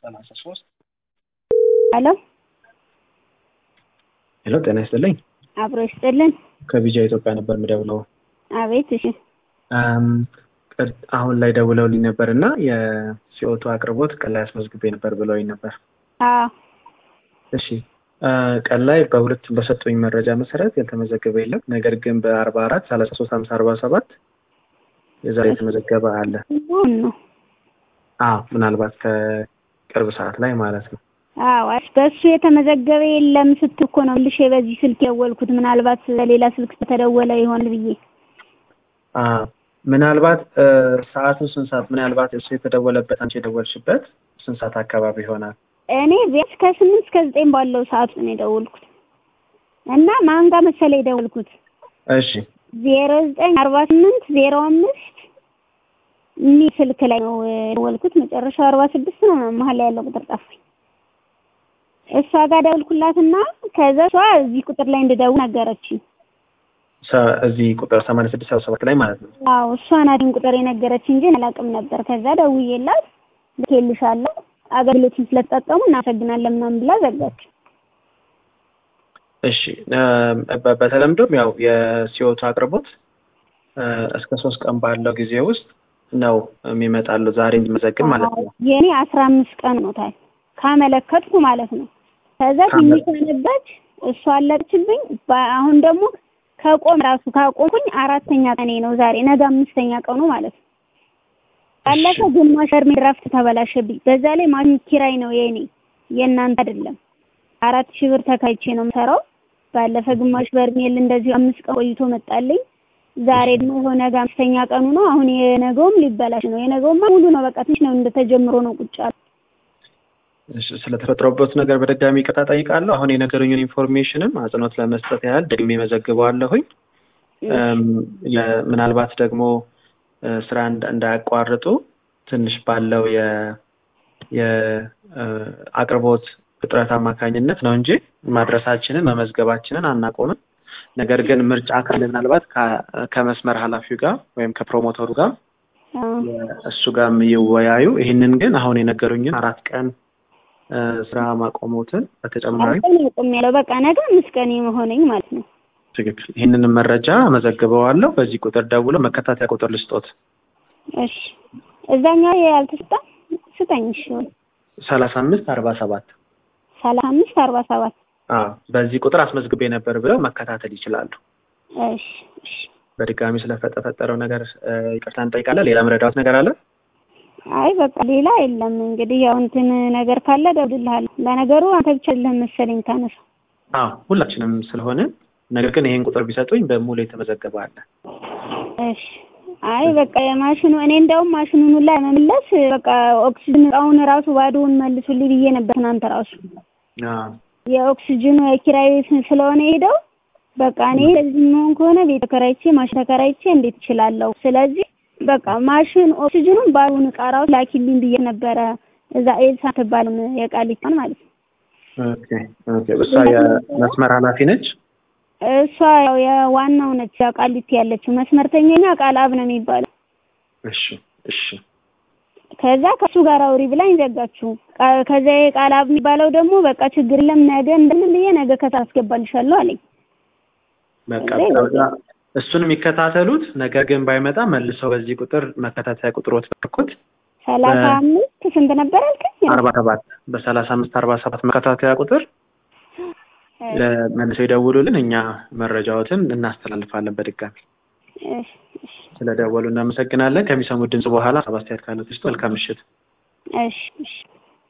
ሰላሳ ሶስት ሄሎ ሄሎ፣ ጤና ይስጥልኝ። አብሮ ይስጥልን። ከቢጃ ኢትዮጵያ ነበር የምደውለው። አቤት። እሺ አም፣ ቅድ- አሁን ላይ ደውለውልኝ ነበር እና የሲኦቱ አቅርቦት ቀን ላይ አስመዝግቤ ነበር ብለውኝ ነበር። አዎ እሺ አ፣ ቀን ላይ በሁለቱም በሰጡኝ መረጃ መሰረት ያልተመዘገበ የለም። ነገር ግን በአርባ አራት ሰላሳ ሶስት ሀምሳ አርባ ሰባት የዛሬ የተመዘገበ አለ። አሁን ነው። አዎ ምናልባት ከቅርብ ሰዓት ላይ ማለት ነው። አዎ አይ፣ በሱ የተመዘገበ የለም ስትል እኮ ነው ልሽ በዚህ ስልክ የደወልኩት። ምናልባት ለሌላ ስልክ ተደወለ ይሆን ብዬ አ፣ ምናልባት እ፣ ሰዓቱን ስንት ሰዓት ምናልባት እሱ የተደወለበት አንቺ የደወልሽበት ስንት ሰዓት አካባቢ ይሆናል? እኔ ቢያንስ ከስምንት እስከ ዘጠኝ ባለው ሰዓት ነው የደወልኩት እና ማን ጋር መሰለህ የደወልኩት እሺ ዜሮ ዘጠኝ አርባ ስምንት ዜሮ አምስት የሚል ስልክ ላይ ነው የደወልኩት። መጨረሻው አርባ ስድስት ነው መሀል ላይ ያለው ቁጥር ጠፋኝ። እሷ ጋር ደወልኩላትና ከዛ እሷ እዚህ ቁጥር ላይ እንድደውል ነገረችኝ። ሰ- እዚህ ቁጥር ሰማንያ ስድስት ሰባ ሰባት ላይ ማለት ነው። አዎ እሷ ናት ይህን ቁጥር የነገረችኝ እንጂ አላውቅም ነበር። ከዛ ደውዬላት ልኬልሻለሁ አገልግሎቱን ስለተጠቀሙ እናመሰግናለን ምናምን ብላ ዘጋች። እሺ እ፣ በ- በተለምዶም ያው የሲኦቱ አቅርቦት እ፣ እስከ ሶስት ቀን ባለው ጊዜ ውስጥ ነው የሚመጣሉ ዛሬ እንዲመዘግብ ማለት ነው። የኔ አስራ አምስት ቀን ሆኖታል ካመለከትኩ ማለት ነው። ከዛ ካመ- ትንሽ ሆነበት እሷ አለችብኝ። አሁን ደግሞ ከቆም ራሱ ካቆምኩኝ አራተኛ ቀኔ ነው ዛሬ፣ ነገ አምስተኛ ቀኑ ማለት ነው። ባለፈ ግማሽ እርሜ ድራፍት ተበላሸብኝ። በዛ ላይ ማሽን ኪራይ ነው የኔ የእናንተ አይደለም። አራት ሺህ ብር ተካይቼ ነው የምሰራው። ባለፈ ግማሽ በርሜል እንደዚሁ አምስት ቀን ቆይቶ መጣልኝ። ዛሬ ደግሞ ይኸው ነገ አምስተኛ ቀኑ ነው። አሁን የነገውም ሊበላሽ ነው። የነገውማ ሙሉ ነው በቃ ትንሽ ነው እንደተጀምሮ ነው ቁጭ ያለው። እሺ፣ ስለተፈጥሮበት ነገር በድጋሚ ይቅርታ ጠይቃለሁ። አሁን የነገሩኝን ኢንፎርሜሽንም አጽንኦት ለመስጠት ያህል ደግሜ መዘግበዋለሁኝ። እም፣ የ- ምናልባት ደግሞ እ፣ ስራ እንዳ- እንዳያቋርጡ ትንሽ ባለው የ የአቅርቦት እጥረት አማካኝነት ነው እንጂ ማድረሳችንን መመዝገባችንን አናቆምም። ነገር ግን ምርጫ ካለ ምናልባት ከ- ከመስመር ኃላፊው ጋር ወይም ከፕሮሞተሩ ጋር አዎ። እሱ ጋር ይወያዩ። ይህንን ግን አሁን የነገሩኝን አራት ቀን እ፣ ስራ ማቆሞትን በተጨማሪ ቀን ያቆም ያለው በቃ ነገ አምስት ቀን የመሆነኝ ማለት ነው። ትክክል ይህንንም መረጃ መዘግበዋለሁ። በዚህ ቁጥር ደውሎ መከታተያ ቁጥር ልስጦት እሺ እዛኛው ያልተሰጣ ስጠኝ። እሺ ሰላሳ አምስት አርባ ሰባት ሰላሳ አምስት አርባ ሰባት በዚህ ቁጥር አስመዝግቤ ነበር ብለው መከታተል ይችላሉ። እሺ እሺ። በድጋሚ ስለተፈጠረው ነገር እ፣ ይቅርታ እንጠይቃለን። ሌላ መረዳት ነገር አለ? አይ በቃ ሌላ የለም። እንግዲህ ያው እንትን ነገር ካለ እደውልልሃለሁ። ለነገሩ አንተ ብቻ አይደለህም መሰለኝ ታነሳ። አዎ ሁላችንም ስለሆነ ነገር ግን ይሄን ቁጥር ቢሰጡኝ በሙሉ የተመዘገበ አለ። እሺ አይ በቃ የማሽኑ እኔ እንደውም ማሽኑን ላይ መመለስ በቃ ኦክሲጅን እቃውን ራሱ ባዶውን መልሱልኝ ብዬ ነበር ትናንት ራሱ አዎ የኦክሲጅኑ የኪራይ ቤት ስለሆነ ሄደው በቃ እኔ እንደዚህ የሚሆን ከሆነ ቤት ተከራይቼ ማሽን ተከራይቼ እንዴት እችላለሁ? ስለዚህ በቃ ማሽን ኦክሲጅኑን ባዶውን እቃ ራሱ ላኪልኝ ብዬ ነበረ። እዛ ኤልሳ ትባልም የቃሊቷን ማለት ነው። ኦኬ ኦኬ። እሷ የመስመር ኃላፊ ነች። እሷ ያው የዋናው ነች ያው ቃሊቲ ያለችው መስመርተኛኛ ቃል አብ ነው የሚባለው። እሺ እሺ ከዛ ከሱ ጋር አውሪ ብላኝ ዘጋችሁ። ቃ- ከዛ የቃል አብ የሚባለው ደግሞ በቃ ችግር የለም ነገ እንደምን ብዬ ነገ ከታ አስገባልሻለሁ አለኝ። በቃ እዛ ከዛ እሱን የሚከታተሉት ነገር ግን ባይመጣ መልሰው በዚህ ቁጥር መከታተያ ቁጥሮት በኩት ሰላሳ አምስት ስንት ነበር አልከኝ? አርባ ሰባት በሰላሳ አምስት አርባ ሰባት መከታተያ ቁጥር መልሰው ይደውሉልን። እኛ መረጃዎትን እናስተላልፋለን። በድጋሚ እሺ እሺ ስለደወሉ እናመሰግናለን። ከሚሰሙት ድምጽ በኋላ ሰብ አስተያየት ካለት ውስጥ መልካም ምሽት። እሺ እሺ